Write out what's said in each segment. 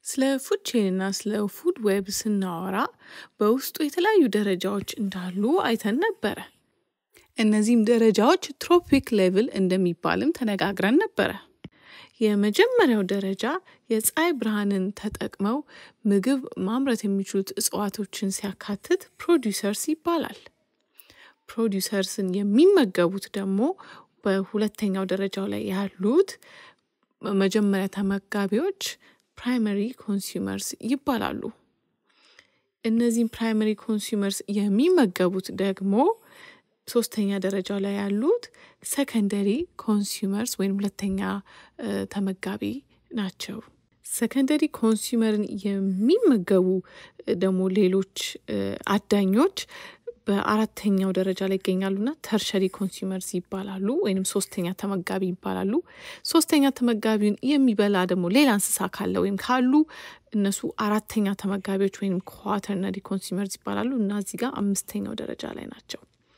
ስለ ፉድ ቼን እና ስለ ፉድ ዌብ ስናወራ በውስጡ የተለያዩ ደረጃዎች እንዳሉ አይተን ነበረ። እነዚህም ደረጃዎች ትሮፒክ ሌቭል እንደሚባልም ተነጋግረን ነበረ። የመጀመሪያው ደረጃ የፀሐይ ብርሃንን ተጠቅመው ምግብ ማምረት የሚችሉት እጽዋቶችን ሲያካትት ፕሮዲውሰርስ ይባላል። ፕሮዲውሰርስን የሚመገቡት ደግሞ በሁለተኛው ደረጃው ላይ ያሉት መጀመሪያ ተመጋቢዎች ፕራይመሪ ኮንሱመርስ ይባላሉ። እነዚህም ፕራይመሪ ኮንሱመርስ የሚመገቡት ደግሞ ሶስተኛ ደረጃው ላይ ያሉት ሰከንደሪ ኮንሱመርስ ወይም ሁለተኛ ተመጋቢ ናቸው። ሰከንደሪ ኮንሱመርን የሚመገቡ ደግሞ ሌሎች አዳኞች በአራተኛው ደረጃ ላይ ይገኛሉና ተርሸሪ ኮንሱመርስ ይባላሉ፣ ወይም ሶስተኛ ተመጋቢ ይባላሉ። ሶስተኛ ተመጋቢውን የሚበላ ደግሞ ሌላ እንስሳ ካለ ወይም ካሉ እነሱ አራተኛ ተመጋቢዎች ወይም ኳተርነሪ ኮንሱመርስ ይባላሉ እና እዚህ ጋር አምስተኛው ደረጃ ላይ ናቸው።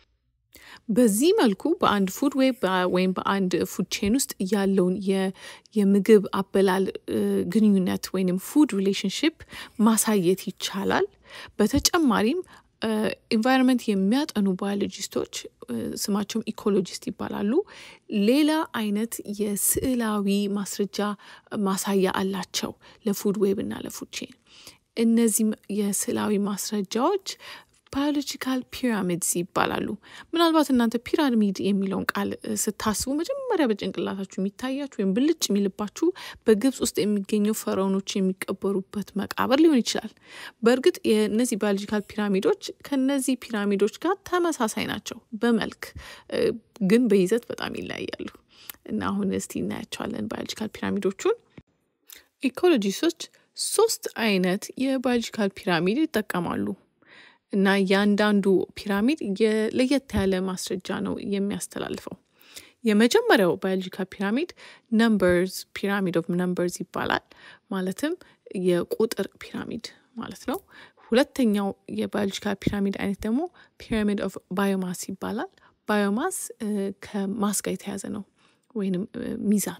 በዚህ መልኩ በአንድ ፉድ ዌብ ወይም በአንድ ፉድ ቼን ውስጥ ያለውን የምግብ አበላል ግንኙነት ወይም ፉድ ሪሌሽንሽፕ ማሳየት ይቻላል። በተጨማሪም ኢንቫይሮንመንት የሚያጠኑ ባዮሎጂስቶች ስማቸውም ኢኮሎጂስት ይባላሉ። ሌላ አይነት የስዕላዊ ማስረጃ ማሳያ አላቸው ለፉድ ዌብ እና ለፉድ ቼን። እነዚህም የስዕላዊ ማስረጃዎች ባዮሎጂካል ፒራሚድስ ይባላሉ። ምናልባት እናንተ ፒራሚድ የሚለውን ቃል ስታስቡ መጀመሪያ በጭንቅላታችሁ የሚታያችሁ ወይም ብልጭ የሚልባችሁ በግብጽ ውስጥ የሚገኘው ፈርዖኖች የሚቀበሩበት መቃብር ሊሆን ይችላል። በእርግጥ የእነዚህ ባዮሎጂካል ፒራሚዶች ከነዚህ ፒራሚዶች ጋር ተመሳሳይ ናቸው በመልክ ግን በይዘት በጣም ይለያያሉ እና አሁን እስቲ እናያቸዋለን ባዮሎጂካል ፒራሚዶቹን። ኢኮሎጂስቶች ሶስት አይነት የባዮሎጂካል ፒራሚድ ይጠቀማሉ። እና እያንዳንዱ ፒራሚድ ለየት ያለ ማስረጃ ነው የሚያስተላልፈው። የመጀመሪያው ባዮሎጂካል ፒራሚድ ነምበርስ ፒራሚድ ኦፍ ነምበርስ ይባላል። ማለትም የቁጥር ፒራሚድ ማለት ነው። ሁለተኛው የባዮሎጂካል ፒራሚድ አይነት ደግሞ ፒራሚድ ኦፍ ባዮማስ ይባላል። ባዮማስ ከማስ ጋር የተያዘ ነው ወይንም ሚዛን።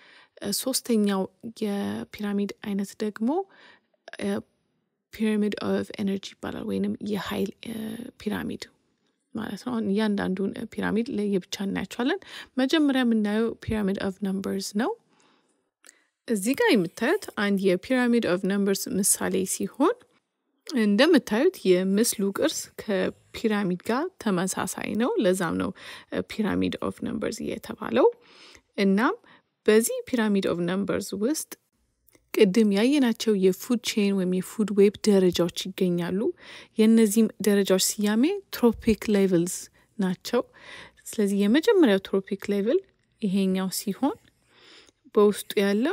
ሶስተኛው የፒራሚድ አይነት ደግሞ ፒራሚድ ኦፍ ኤነርጂ ይባላል ወይንም የኃይል ፒራሚድ ማለት ነው። እያንዳንዱን ፒራሚድ ለየብቻ እናያቸዋለን። መጀመሪያ የምናየው ፒራሚድ ኦፍ ነምበርስ ነው። እዚህ ጋር የምታዩት አንድ የፒራሚድ ኦፍ ነምበርስ ምሳሌ ሲሆን እንደምታዩት የምስሉ ቅርስ ከፒራሚድ ጋር ተመሳሳይ ነው። ለዛም ነው ፒራሚድ ኦፍ ነምበርስ የተባለው። እናም በዚህ ፒራሚድ ኦፍ ነምበርስ ውስጥ ቅድም ያየናቸው የፉድ ቼን ወይም የፉድ ዌብ ደረጃዎች ይገኛሉ። የእነዚህም ደረጃዎች ስያሜ ትሮፒክ ሌቭልስ ናቸው። ስለዚህ የመጀመሪያው ትሮፒክ ሌቭል ይሄኛው ሲሆን በውስጡ ያለው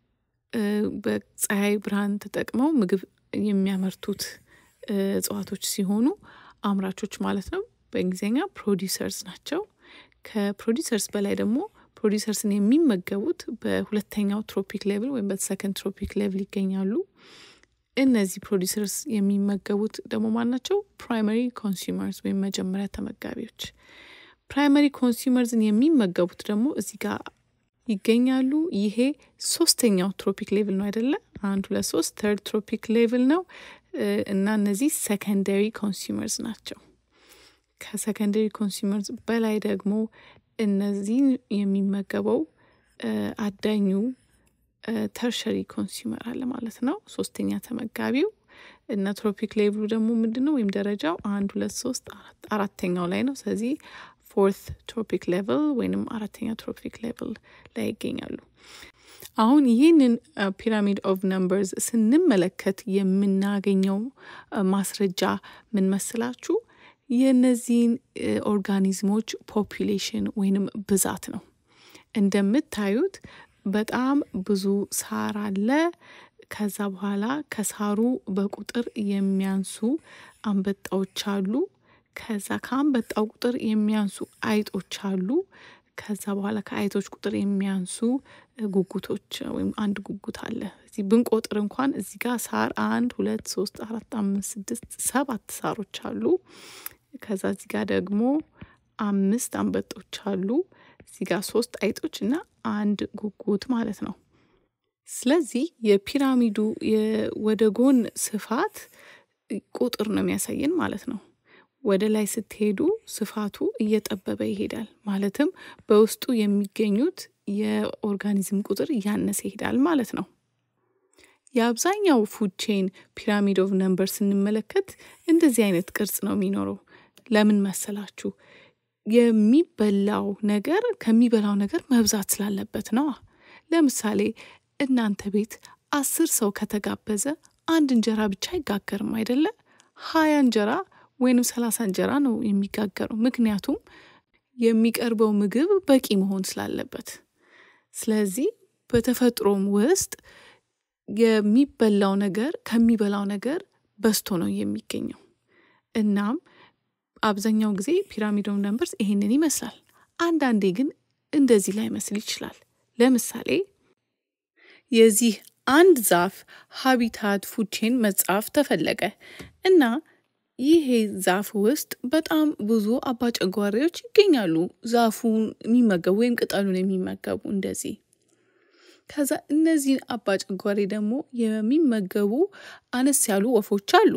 በፀሐይ ብርሃን ተጠቅመው ምግብ የሚያመርቱት እጽዋቶች ሲሆኑ አምራቾች ማለት ነው። በእንግሊዝኛ ፕሮዲሰርስ ናቸው። ከፕሮዲሰርስ በላይ ደግሞ ፕሮዲሰርስን የሚመገቡት በሁለተኛው ትሮፒክ ሌቭል ወይም በሰከንድ ትሮፒክ ሌቭል ይገኛሉ። እነዚህ ፕሮዲሰርስ የሚመገቡት ደግሞ ማን ናቸው? ፕራይመሪ ኮንሱመርስ ወይም መጀመሪያ ተመጋቢዎች። ፕራይመሪ ኮንሱመርስን የሚመገቡት ደግሞ እዚህ ጋር ይገኛሉ። ይሄ ሶስተኛው ትሮፒክ ሌቭል ነው አይደለ? አንድ ሁለት ሶስት ተርድ ትሮፒክ ሌቭል ነው እና እነዚህ ሰከንደሪ ኮንሱመርስ ናቸው። ከሰከንደሪ ኮንሱመርስ በላይ ደግሞ እነዚህን የሚመገበው አዳኙ ተርሸሪ ኮንሱመር አለ ማለት ነው። ሶስተኛ ተመጋቢው እና ትሮፒክ ሌቭሉ ደግሞ ምንድን ነው ወይም ደረጃው አንድ ሁለት ሶስት አራተኛው ላይ ነው። ስለዚህ ፎርት ትሮፒክ ሌቭል ወይንም አራተኛ ትሮፒክ ሌቭል ላይ ይገኛሉ። አሁን ይህንን ፒራሚድ ኦፍ ነምበርስ ስንመለከት የምናገኘው ማስረጃ ምን መስላችሁ? የእነዚህን ኦርጋኒዝሞች ፖፑሌሽን ወይንም ብዛት ነው። እንደምታዩት በጣም ብዙ ሳር አለ። ከዛ በኋላ ከሳሩ በቁጥር የሚያንሱ አንበጣዎች አሉ። ከዛ ከአንበጣው ቁጥር የሚያንሱ አይጦች አሉ። ከዛ በኋላ ከአይጦች ቁጥር የሚያንሱ ጉጉቶች ወይም አንድ ጉጉት አለ። እዚህ ብንቆጥር እንኳን እዚህ ጋር ሳር አንድ ሁለት ሶስት አራት አምስት ስድስት ሰባት ሳሮች አሉ። ከዛ እዚህ ጋር ደግሞ አምስት አንበጦች አሉ። እዚህ ጋር ሶስት አይጦች እና አንድ ጉጉት ማለት ነው። ስለዚህ የፒራሚዱ ወደ ጎን ስፋት ቁጥር ነው የሚያሳየን ማለት ነው። ወደ ላይ ስትሄዱ ስፋቱ እየጠበበ ይሄዳል። ማለትም በውስጡ የሚገኙት የኦርጋኒዝም ቁጥር እያነሰ ይሄዳል ማለት ነው። የአብዛኛው ፉድ ቼን ፒራሚድ ኦፍ ነምበር ስንመለከት እንደዚህ አይነት ቅርጽ ነው የሚኖረው። ለምን መሰላችሁ? የሚበላው ነገር ከሚበላው ነገር መብዛት ስላለበት ነዋ። ለምሳሌ እናንተ ቤት አስር ሰው ከተጋበዘ አንድ እንጀራ ብቻ አይጋገርም አይደለ? ሀያ እንጀራ ወይንም ሰላሳ እንጀራ ነው የሚጋገረው። ምክንያቱም የሚቀርበው ምግብ በቂ መሆን ስላለበት። ስለዚህ በተፈጥሮም ውስጥ የሚበላው ነገር ከሚበላው ነገር በዝቶ ነው የሚገኘው። እናም አብዛኛው ጊዜ ፒራሚድ ኦፍ ነምበርስ ይሄንን ይመስላል። አንዳንዴ ግን እንደዚህ ላይመስል ይችላል። ለምሳሌ የዚህ አንድ ዛፍ ሀቢታት ፉድ ቼን መጻፍ ተፈለገ እና ይሄ ዛፍ ውስጥ በጣም ብዙ አባጨጓሪዎች ይገኛሉ። ዛፉን የሚመገቡ ወይም ቅጠሉን የሚመገቡ እንደዚህ። ከዛ እነዚህን አባጨጓሪ ደግሞ የሚመገቡ አነስ ያሉ ወፎች አሉ።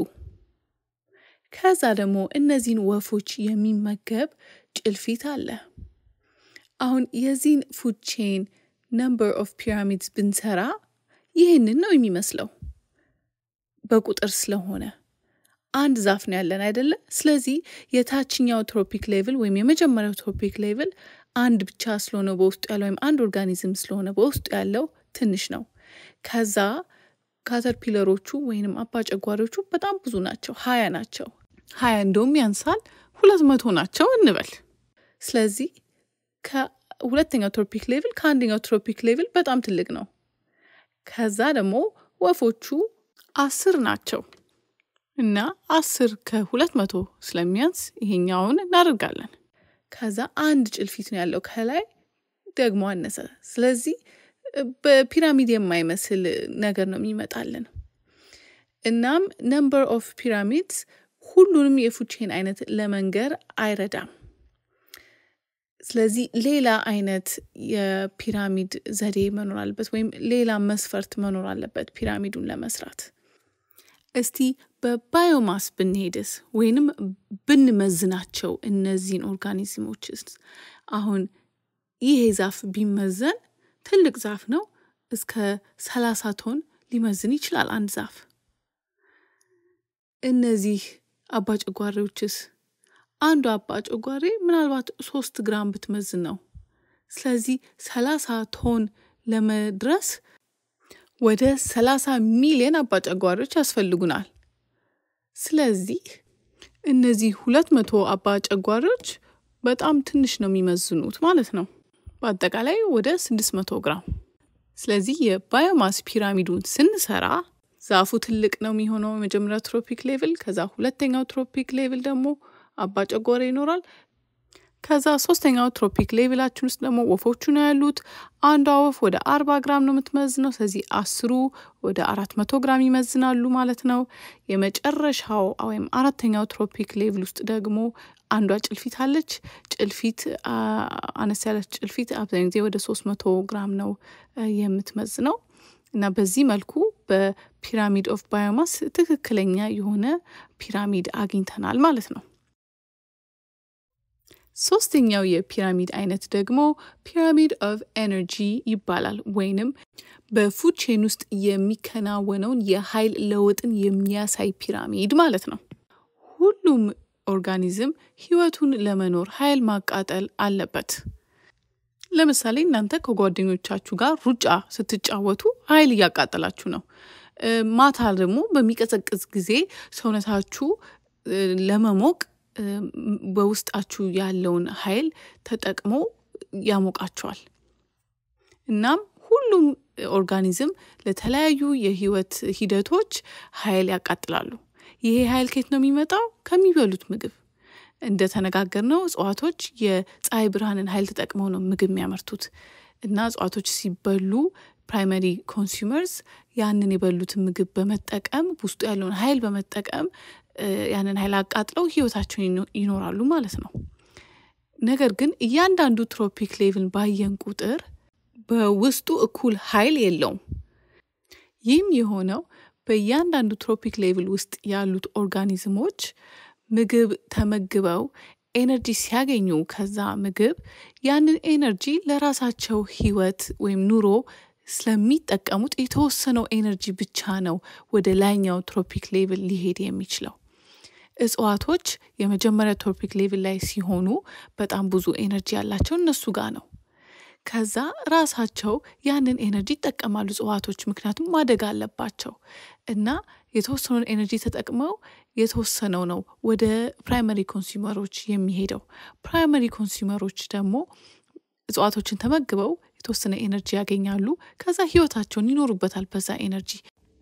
ከዛ ደግሞ እነዚህን ወፎች የሚመገብ ጭልፊት አለ። አሁን የዚህን ፉድ ቼን ነምበር ኦፍ ፒራሚድስ ብንሰራ ይህንን ነው የሚመስለው በቁጥር ስለሆነ አንድ ዛፍ ነው ያለን አይደለ? ስለዚህ የታችኛው ትሮፒክ ሌቭል ወይም የመጀመሪያው ትሮፒክ ሌቭል አንድ ብቻ ስለሆነ በውስጡ ያለው ወይም አንድ ኦርጋኒዝም ስለሆነ በውስጡ ያለው ትንሽ ነው። ከዛ ካተርፒለሮቹ ወይንም አባጨጓሪዎቹ በጣም ብዙ ናቸው፣ ሀያ ናቸው። ሀያ እንደውም ያንሳል፣ ሁለት መቶ ናቸው እንበል። ስለዚህ ከሁለተኛው ትሮፒክ ሌቭል ከአንደኛው ትሮፒክ ሌቭል በጣም ትልቅ ነው። ከዛ ደግሞ ወፎቹ አስር ናቸው እና አስር ከሁለት መቶ ስለሚያንስ ይሄኛውን እናደርጋለን። ከዛ አንድ ጭልፊት ነው ያለው ከላይ ደግሞ አነሰ። ስለዚህ በፒራሚድ የማይመስል ነገር ነው የሚመጣልን። እናም ነምበር ኦፍ ፒራሚድስ ሁሉንም የፉድ ቼን አይነት ለመንገር አይረዳም። ስለዚህ ሌላ አይነት የፒራሚድ ዘዴ መኖር አለበት፣ ወይም ሌላ መስፈርት መኖር አለበት ፒራሚዱን ለመስራት። እስቲ በባዮማስ ብንሄድስ ወይንም ብንመዝናቸው እነዚህን ኦርጋኒዝሞችስ አሁን ይሄ ዛፍ ቢመዘን ትልቅ ዛፍ ነው። እስከ ሰላሳ ቶን ሊመዝን ይችላል አንድ ዛፍ። እነዚህ አባጨጓሪዎችስ አንዱ አባጨጓሬ ምናልባት ሶስት ግራም ብትመዝን ነው። ስለዚህ ሰላሳ ቶን ለመድረስ ወደ ሰላሳ ሚሊዮን አባጨጓሪዎች ያስፈልጉናል። ስለዚህ እነዚህ ሁለት መቶ አባጨጓሪዎች በጣም ትንሽ ነው የሚመዝኑት ማለት ነው። በአጠቃላይ ወደ ስድስት መቶ ግራም። ስለዚህ የባዮማስ ፒራሚዱን ስንሰራ ዛፉ ትልቅ ነው የሚሆነው የመጀመሪያው ትሮፒክ ሌቭል፣ ከዛ ሁለተኛው ትሮፒክ ሌቭል ደግሞ አባጨጓሪ ይኖራል። ከዛ ሶስተኛው ትሮፒክ ሌቭላችን ውስጥ ደግሞ ወፎቹ ነው ያሉት። አንዷ ወፍ ወደ አርባ ግራም ነው የምትመዝነው። ስለዚህ አስሩ ወደ አራት መቶ ግራም ይመዝናሉ ማለት ነው። የመጨረሻው ወይም አራተኛው ትሮፒክ ሌቭል ውስጥ ደግሞ አንዷ ጭልፊት አለች። ጭልፊት አነስ ያለች ጭልፊት አብዛኛው ጊዜ ወደ ሶስት መቶ ግራም ነው የምትመዝነው እና በዚህ መልኩ በፒራሚድ ኦፍ ባዮማስ ትክክለኛ የሆነ ፒራሚድ አግኝተናል ማለት ነው። ሶስተኛው የፒራሚድ አይነት ደግሞ ፒራሚድ ኦፍ ኤነርጂ ይባላል። ወይንም በፉድ ቼን ውስጥ የሚከናወነውን የኃይል ለውጥን የሚያሳይ ፒራሚድ ማለት ነው። ሁሉም ኦርጋኒዝም ህይወቱን ለመኖር ኃይል ማቃጠል አለበት። ለምሳሌ እናንተ ከጓደኞቻችሁ ጋር ሩጫ ስትጫወቱ ኃይል እያቃጠላችሁ ነው። ማታ ደግሞ በሚቀዘቅዝ ጊዜ ሰውነታችሁ ለመሞቅ በውስጣችሁ ያለውን ኃይል ተጠቅሞ ያሞቃቸዋል። እናም ሁሉም ኦርጋኒዝም ለተለያዩ የህይወት ሂደቶች ኃይል ያቃጥላሉ። ይሄ ኃይል ከየት ነው የሚመጣው? ከሚበሉት ምግብ። እንደተነጋገርነው እጽዋቶች የፀሐይ ብርሃንን ኃይል ተጠቅመው ነው ምግብ የሚያመርቱት እና እጽዋቶች ሲበሉ ፕራይመሪ ኮንሱመርስ ያንን የበሉትን ምግብ በመጠቀም ውስጡ ያለውን ኃይል በመጠቀም ያንን ኃይል አቃጥለው ህይወታቸውን ይኖራሉ ማለት ነው። ነገር ግን እያንዳንዱ ትሮፒክ ሌቭል ባየን ቁጥር በውስጡ እኩል ኃይል የለውም። ይህም የሆነው በእያንዳንዱ ትሮፒክ ሌቭል ውስጥ ያሉት ኦርጋኒዝሞች ምግብ ተመግበው ኤነርጂ ሲያገኙ ከዛ ምግብ ያንን ኤነርጂ ለራሳቸው ህይወት ወይም ኑሮ ስለሚጠቀሙት የተወሰነው ኤነርጂ ብቻ ነው ወደ ላይኛው ትሮፒክ ሌቭል ሊሄድ የሚችለው። እጽዋቶች የመጀመሪያ ትሮፒክ ሌቭል ላይ ሲሆኑ በጣም ብዙ ኤነርጂ ያላቸው እነሱ ጋር ነው። ከዛ ራሳቸው ያንን ኤነርጂ ይጠቀማሉ እጽዋቶች፣ ምክንያቱም ማደግ አለባቸው እና የተወሰነውን ኤነርጂ ተጠቅመው የተወሰነው ነው ወደ ፕራይመሪ ኮንሱመሮች የሚሄደው። ፕራይመሪ ኮንሱመሮች ደግሞ እጽዋቶችን ተመግበው የተወሰነ ኤነርጂ ያገኛሉ። ከዛ ህይወታቸውን ይኖሩበታል በዛ ኤነርጂ።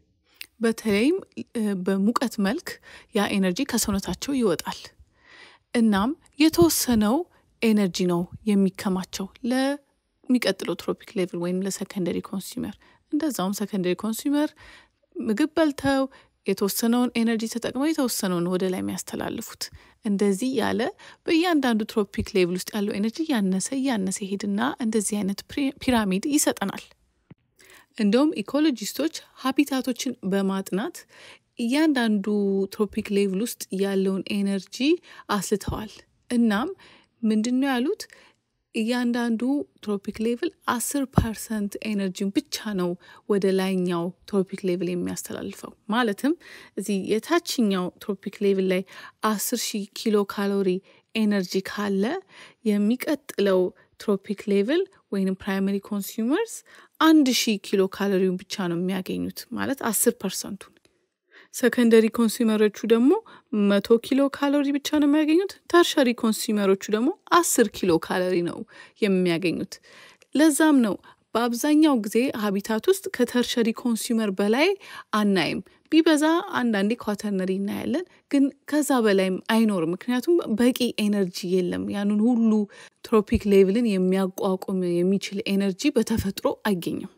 በተለይም በሙቀት መልክ ያ ኤነርጂ ከሰውነታቸው ይወጣል። እናም የተወሰነው ኤነርጂ ነው የሚከማቸው ለሚቀጥለው ትሮፒክ ሌቭል ወይም ለሰከንደሪ ኮንሱመር። እንደዛውም ሰከንደሪ ኮንሱመር ምግብ በልተው የተወሰነውን ኤነርጂ ተጠቅመው የተወሰነውን ወደ ላይ የሚያስተላልፉት። እንደዚህ ያለ በእያንዳንዱ ትሮፒክ ሌቭል ውስጥ ያለው ኤነርጂ እያነሰ እያነሰ ይሄድና እንደዚህ አይነት ፒራሚድ ይሰጠናል። እንደውም ኢኮሎጂስቶች ሀቢታቶችን በማጥናት እያንዳንዱ ትሮፒክ ሌቭል ውስጥ ያለውን ኤነርጂ አስልተዋል። እናም ምንድን ነው ያሉት? እያንዳንዱ ትሮፒክ ሌቭል አስር ፐርሰንት ኤነርጂን ብቻ ነው ወደ ላይኛው ትሮፒክ ሌቭል የሚያስተላልፈው። ማለትም እዚህ የታችኛው ትሮፒክ ሌቭል ላይ አስር ሺህ ኪሎ ካሎሪ ኤነርጂ ካለ የሚቀጥለው ትሮፒክ ሌቭል ወይም ፕራይመሪ ኮንሱመርስ አንድ ሺህ ኪሎ ካሎሪውን ብቻ ነው የሚያገኙት ማለት አስር ፐርሰንቱን። ሰከንደሪ ኮንሱመሮቹ ደግሞ መቶ ኪሎ ካሎሪ ብቻ ነው የሚያገኙት። ተርሸሪ ኮንሱመሮቹ ደግሞ አስር ኪሎ ካሎሪ ነው የሚያገኙት። ለዛም ነው በአብዛኛው ጊዜ ሀቢታት ውስጥ ከተርሸሪ ኮንሱመር በላይ አናይም። ቢበዛ አንዳንዴ ኳተርነሪ እናያለን፣ ግን ከዛ በላይም አይኖርም። ምክንያቱም በቂ ኤነርጂ የለም። ያንን ሁሉ ትሮፒክ ሌቭልን የሚያቋቁም የሚችል ኤነርጂ በተፈጥሮ አይገኝም።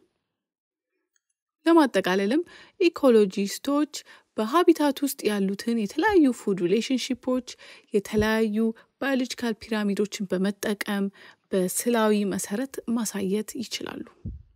ለማጠቃለልም ኢኮሎጂስቶች በሀቢታት ውስጥ ያሉትን የተለያዩ ፉድ ሪሌሽንሽፖች የተለያዩ ባዮሎጂካል ፒራሚዶችን በመጠቀም በስላዊ መሰረት ማሳየት ይችላሉ።